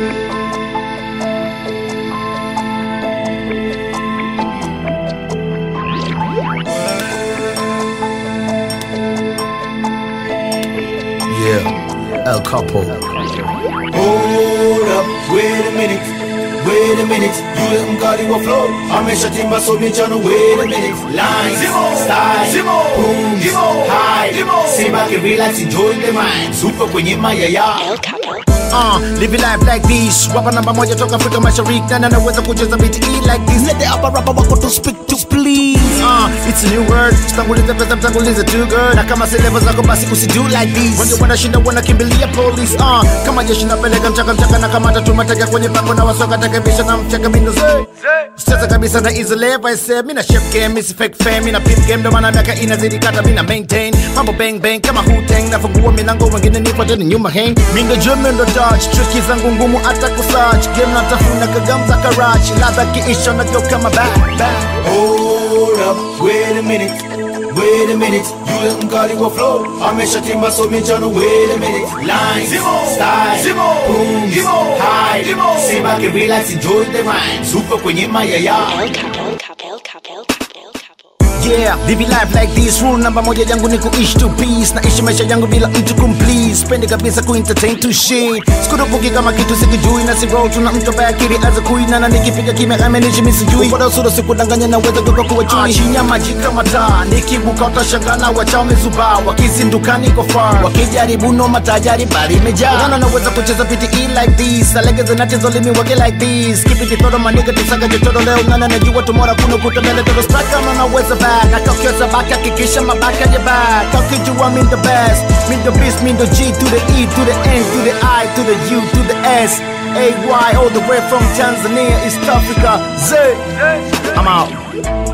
Yeah, El Capo. Hold up, wait a minute, wait a minute. Yule mkali wa flow ameshatimba so michano. Wait a minute, lines, style, boom, high. Sit back and relax, enjoy the mind. Super kwenye mayaya. El Capo. Uh, live your life like this Wapa namba moja toka Afrika Mashariki Na naweza kucheza beat E like this Let the upper rapper wako to speak to please uh, It's a new word Tanguliza pesa mtanguliza too good Na kama si level zako basi usido like this Wende wanashinda wanakimbilia police uh, Kama jeshi napeleka mchaka mchaka Na kamata tumatega kwenye pango Na wasoka takabisha na mchaka mindo zee Sasa kabisa na easy level I say Mina chef game, misi fake fame Mina pimp game ndo maana miaka inazidi kata Mina maintain Mambo bang bang kama Wu-Tang Nafungua milango wengine nifuate ni nyuma hang Mindo jumbe ndo dodge Tricky zangu ngumu hata kusearch Game natafuna kagamza karachi Ladha kiisha na go kama back back Hold up, wait a minute, wait a minute. Yule mkali wa flow ameshatimba so michano. Wait a minute, lines, style, boom, high. Sit back and relax, enjoy the rhyme. Super kwenye mayaya. El Capo. El Capo. El Capo. El Capo. El Capo. Yeah, live life like this Rule namba moja yangu ni kuishi to peace Naishi maisha yangu bila mtu kumplease Spendi kabisa kuentertain to shit Sikurupuki kama kitu sikijui Na si roll tuna mtu ambaye akili aza kuina Na nikipiga kimya amenishi misijui Kwa usuro sikudanganya na uweza kuka kuwa chui Chinya maji kama taa Nikibuka utashangana wachao mizuba Wakizinduka niko far Wakijaribu no matajari bali imejaa Unaona naweza kucheza PTE like this Alegeze na tizo limi wage like this Keep it todo maniga tisaga chochodo leo Nana najua tomorrow kuna kutemele todo straka Na naweza back Nakakiweza back hakikisha mabaka ya back Kakijua mean the best Mean the beast mean the G to the E to the N to the I to the U to the S AY all the way from Tanzania East Africa Z I'm out